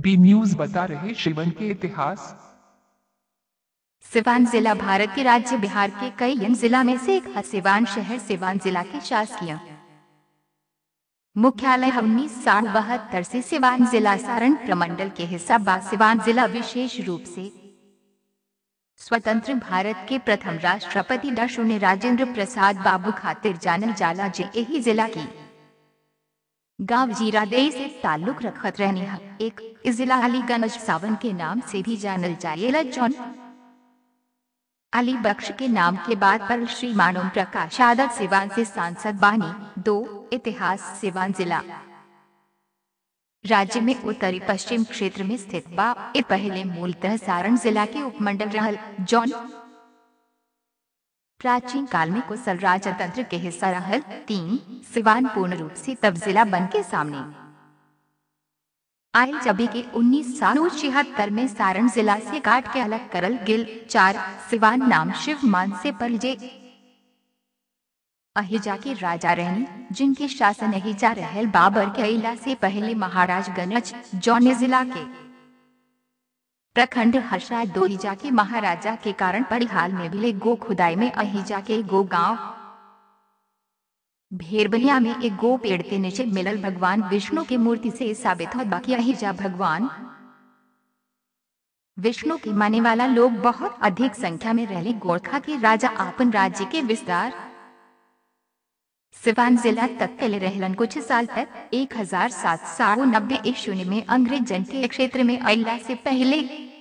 B news बता रहे शिवन के इतिहास सिवान जिला भारत के राज्य बिहार के कई अन्य जिला में से एक है सिवान शहर सिवान जिला के शासकीय मुख्यालय उन्नीस साठ बहत्तर से सिवान जिला सारण प्रमंडल के हिस्सा बा सिवान जिला विशेष रूप से स्वतंत्र भारत के प्रथम राष्ट्रपति डॉ शून्य राजेंद्र प्रसाद बाबू खातिर जानल जाला जे यही जिला की गांव जीरादेई से ताल्लुक रखत रहनी है एक इस जिला अलीगंज सावन के नाम से भी जानल जाएला जौन अली बख्श के नाम के बाद पर श्री मानव प्रकाश यादव सिवान से सांसद बानी दो इतिहास सिवान जिला राज्य में उत्तरी पश्चिम क्षेत्र में स्थित बा ये पहले मूलतः सारण जिला के उपमंडल रहल जौन प्राचीन काल में कुशल राजतंत्र के हिस्सा रहल तीन सिवान पूर्ण रूप से तब जिला बन के सामने आयल जबी के उन्नीस सौ छिहत्तर में सारण जिला से काट के अलग करल गिल चार सिवान नाम शिव मान से परजे अहिजा के राजा रहनी जिनके शासन अहिजा रहल बाबर के अला से पहले महाराज गणज जौने जिला के प्रखंड हर्षा दोहिजा के महाराजा के कारण परिहाल में मिले गो खुदाई में अहिजा के गो गांव भेरबनिया में एक गो पेड़ के नीचे मिलल भगवान विष्णु की मूर्ति से साबित हो बाकी अहिजा भगवान विष्णु के माने वाला लोग बहुत अधिक संख्या में रहले गोरखा के राजा आपन राज्य के विस्तार सिवान जिला तक के लिए रहलन कुछ साल तक एक हजार सात सौ नब्बे शून्य में अंग्रेज जन के क्षेत्र में अल्लाह से पहले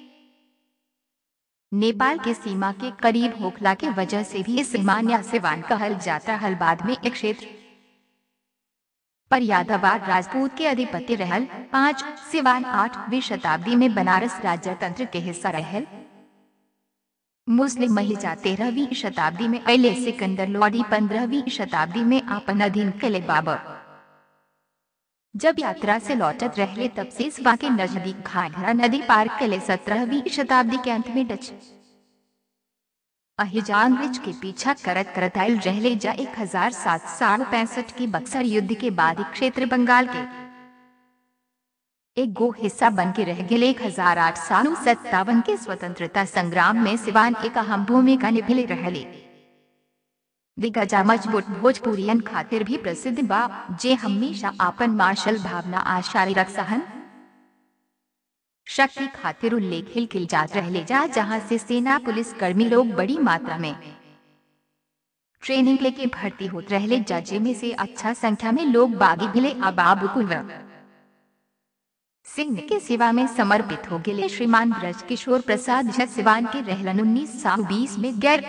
नेपाल के सीमा के करीब होखला के वजह से भी इस सीमान या सिवान कहल जाता हल बाद में एक क्षेत्र पर यादवार राजपूत के अधिपति रहल पाँच सिवान आठवीं शताब्दी में बनारस राजतंत्र के हिस्सा रहल मुस्लिम महिजा तेरहवीं शताब्दी में अले सिकंदर लोडी पंद्रहवीं शताब्दी में आपन अधीन किले बाबर जब यात्रा से लौटत रहले तब से सिवा के नजदीक घाघरा नदी पार किले सत्रहवीं शताब्दी के अंत में डच अहिजा अंग्रेज के पीछा करत करत आयल रहले जा एक हजार सात सौ पैंसठ की बक्सर युद्ध के बाद क्षेत्र बंगाल के एक गो हिस्सा बन के रह गए एक हजार आठ सौ सत्तावन के स्वतंत्रता संग्राम में सिवान एक अहम भूमिका निभले रहले दिग्गजा मजबूत भोजपुरियन खातिर भी प्रसिद्ध बा जे हमेशा आपन मार्शल भावना आशारी रख सहन शक्ति खातिर उल्लेख हिल किल जात रहले जा जहाँ से सेना पुलिस कर्मी लोग बड़ी मात्रा में ट्रेनिंग लेके भर्ती होत रहले जजे में से अच्छा संख्या में लोग बागी भिले अबाब कुलवा सिंह के सेवा में समर्पित हो गए श्रीमान ब्रज किशोर प्रसाद झा सिवान के रहलन उन्नीस सौ बीस में गैर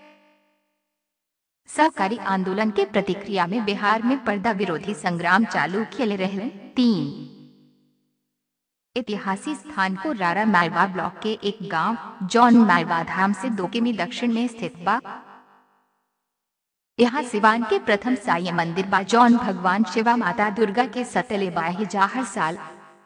सहकारी आंदोलन के प्रतिक्रिया में बिहार में पर्दा विरोधी संग्राम चालू किए रहलन तीन ऐतिहासिक स्थान को रारा मालवा ब्लॉक के एक गांव जॉन मालवा धाम से दो किमी दक्षिण में स्थित बा यहाँ सिवान के प्रथम साई मंदिर बा जॉन भगवान शिवा माता दुर्गा के सतले बाहिजा हर साल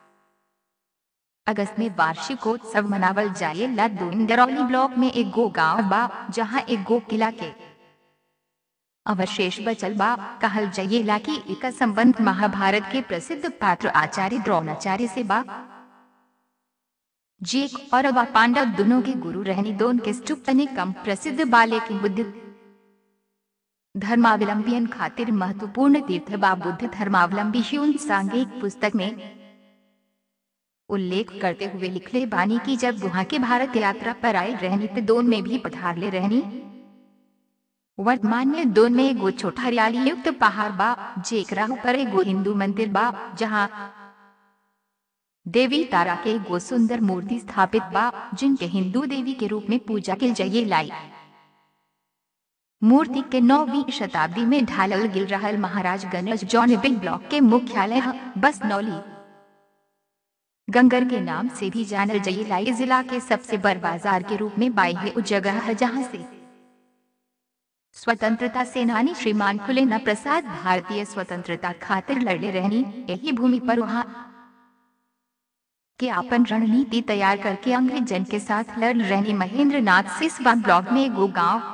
अगस्त में वार्षिकोत्सव मनावल जाए दो इंदरौली ब्लॉक में एक गो गांव बा जहां एक गो किला के अवशेष बचल बा कहल जयेला की एक संबंध महाभारत के प्रसिद्ध पात्र आचार्य द्रोणाचार्य से बा जेक और अवा पांडव दोनों के गुरु रहनी दोन के स्तूप कम प्रसिद्ध बाले की बुद्ध धर्मावलंबियन खातिर महत्वपूर्ण तीर्थ बा बुद्ध धर्मावलंबी ह्यून सांघिक पुस्तक में उल्लेख करते हुए लिखले बानी की जब वहाँ के भारत यात्रा पर आए रहनी तो दोन में भी पधार ले रहनी वर्तमान में दोन में एगो छोटा हरियाली युक्त पहाड़ बा जेकरा ऊपर एगो हिंदू मंदिर बा जहाँ देवी तारा के एगो सुंदर मूर्ति स्थापित बा जिनके हिंदू देवी के रूप में पूजा के जये लाई मूर्ति के नौवीं शताब्दी में ढालल गिल रहल महाराज गणेश जौन बिग ब्लॉक के मुख्यालय बस नौली गंगर के नाम से भी जानल जयलाई जिला के सबसे बड़ बाजार के रूप में बाई है उस जगह है जहाँ से स्वतंत्रता सेनानी श्रीमान खुलेना प्रसाद भारतीय स्वतंत्रता खातिर लड़े रहनी यही भूमि पर वहाँ के अपन रणनीति तैयार करके अंग्रेज जन के साथ लड़ रहनी महेंद्र नाथ सिसवा ब्लॉक में गो गांव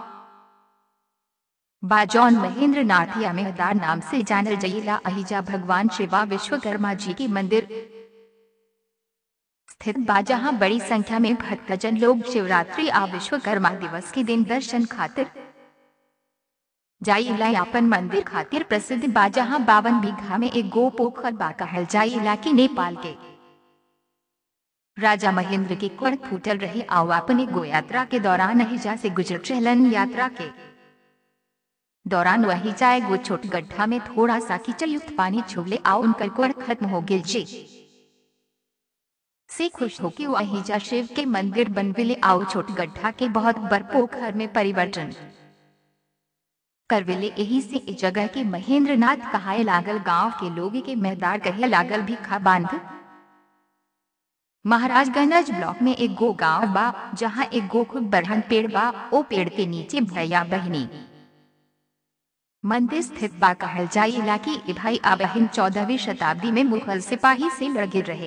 बाजौन महेंद्र नाथ या मेहदार नाम से जानल जयला अहिजा भगवान शिवा विश्वकर्मा जी की मंदिर स्थित बा जहाँ बड़ी संख्या में भक्तजन लोग शिवरात्रि आ विश्वकर्मा दिवस के दिन दर्शन खातिर जाइला अपन मंदिर खातिर प्रसिद्ध बा जहाँ बावन बीघा में एक गो पोखर बा कहल जाइला की नेपाल के राजा महेंद्र के कण फूटल रहे आओ अपने गो यात्रा के दौरान अहिजा से गुजर चहलन यात्रा के दौरान वही जाए गो छोट गड्ढा में थोड़ा सा कीचड़ युक्त पानी छुबले आओ उनकर कण खत्म हो गिल जी से खुश हो कि वही जा शिव के मंदिर बनविले आओ छोट गड्ढा के बहुत बर पोखर में परिवर्तन करविले यही से इस जगह के महेंद्र नाथ कहाए लागल गांव के लोग के मैदार कहे लागल भी खा बांध महाराजगंज ब्लॉक में एक गो गांव बा जहां एक गो खूब बरहन पेड़ बा ओ पेड़ के नीचे भैया बहनी मंदिर स्थित बा कहल जाइला कि ई भाई आ बहन चौदहवीं शताब्दी में मुगल सिपाही से लड़े रहे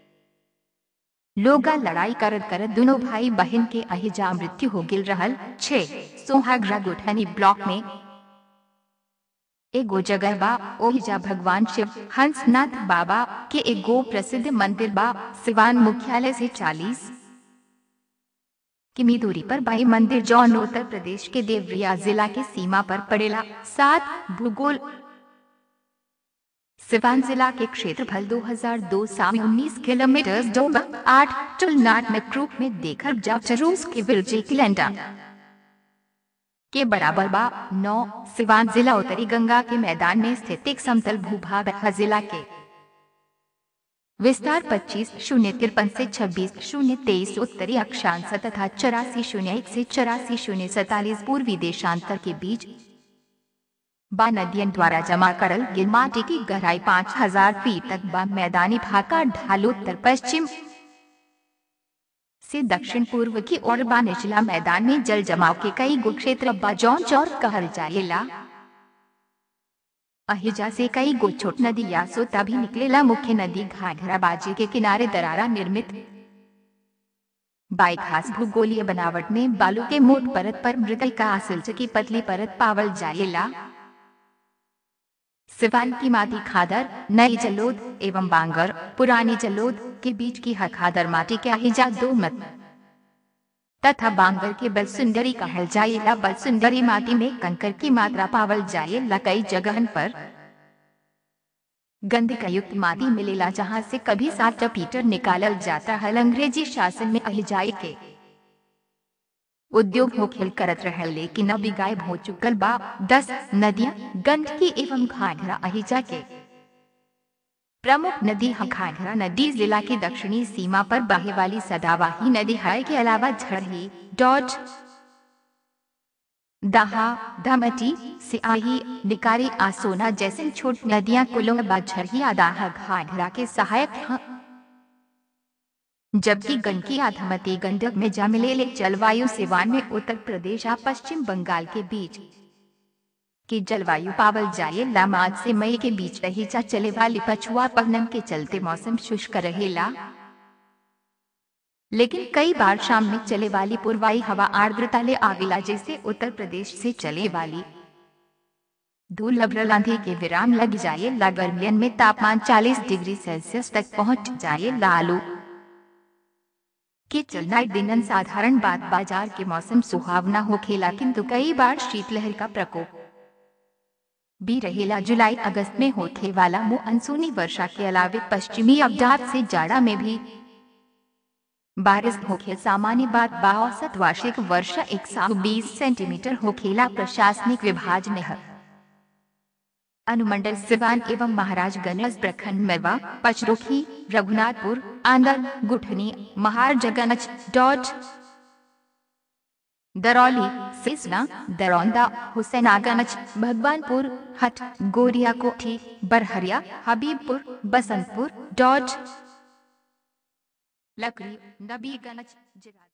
लोगा लड़ाई करत करत दोनों भाई बहन के अहिजा मृत्यु हो गिल रहल छे सोहागरा गुठनी ब्लॉक में एगो जगह बा ओहिजा भगवान शिव हंसनाथ बाबा के एगो प्रसिद्ध मंदिर बा सिवान मुख्यालय से 40 किमी दूरी पर बाई मंदिर जौन उत्तर प्रदेश के देवरिया जिला के सीमा पर पड़ेला सात भूगोल सिवान जिला के क्षेत्रफल 2002 साल 19 किलोमीटर दो आठ तुलनाट में क्रूप में देखकर जब रूस के विरजे किलेंडा के बराबर बा नौ सिवान जिला उत्तरी गंगा के मैदान में स्थित एक समतल भूभाग है जिला के विस्तार 25 शून्य तिरपन से 26 शून्य तेईस उत्तरी अक्षांश तथा चौरासी शून्य एक से चौरासी शून्य सैतालीस पूर्वी देशांतर के बीच बा नदियन द्वारा जमा करल गिल माटी की गहराई पाँच हजार फीट तक बा मैदानी भाग का ढाल उत्तर पश्चिम से दक्षिण पूर्व की ओर बा निचला मैदान में जल जमाव के कई गो क्षेत्र बा जौन चौर कहल जाएला अहिजा से कई गो छोट नदी या सोता भी निकलेला मुख्य नदी घाघरा बाजी के किनारे दरारा निर्मित बाई खास भूगोलीय बनावट में बालू के मोट परत पर मृगल का आसिल्च की पतली परत पावल जाएला सिवान की माटी खादर नई जलोद एवं बांगर पुरानी जलोद के बीच की हर खादर माटी के अहिजा दो मत तथा बांगर के बलसुंदरी कहल जाएला बलसुंदरी माटी में कंकर की मात्रा पावल जाएला कई जगहन पर गंध का युक्त माटी मिलेला जहाँ से कभी सात पीटर निकालल जाता है अंग्रेजी शासन में अहिजाई के उद्योग हो खेल करत रहे लेकिन अभी गायब हो चुकल बा दस नदियां गंडकी एवं घाघरा अहिजा के प्रमुख नदी है घाघरा नदी जिला की दक्षिणी सीमा पर बहे वाली सदावाही नदी है के अलावा झड़ही डॉट दहा धमटी सियाही निकारी आसोना जैसे छोट नदियां कुलों झड़ही आदाहा घाघरा के सहायक हैं जबकि गंडकी आधमती गंडक में जमलेले जलवायु सिवान में उत्तर प्रदेश और पश्चिम बंगाल के बीच की जलवायु पावल जाए लामाज से मई के बीच रही चा चले वाली पछुआ पवनम के चलते मौसम शुष्क रहेला लेकिन कई बार शाम में चले वाली पूर्वाई हवा आर्द्रता ले आविला जैसे उत्तर प्रदेश से चले वाली दुर्लभ आंधी के विराम लग जाए ला गर्मियन में तापमान 40 डिग्री सेल्सियस तक पहुंच जाए लालू के चलना दिनन साधारण बात बाजार के मौसम सुहावना हो खेला किंतु कई बार शीतलहर का प्रकोप भी रहेला जुलाई अगस्त में होने वाला मानसूनी वर्षा के अलावे पश्चिमी अवजात से जाड़ा में भी बारिश होखे सामान्य बात बा औसत वार्षिक वर्षा 120 सेंटीमीटर होखेला प्रशासनिक विभाग ने है अनुमंडल सिवान एवं महाराजगंज प्रखंड मेवा पचरुखी रघुनाथपुर आंदर गुठनी महारजगंज डॉट दरौली सिसना दरौंदा हुसैनागंज भगवानपुर हट गोरिया कोठी बरहरिया हबीबपुर बसंतपुर डॉट लकड़ी नबीगंज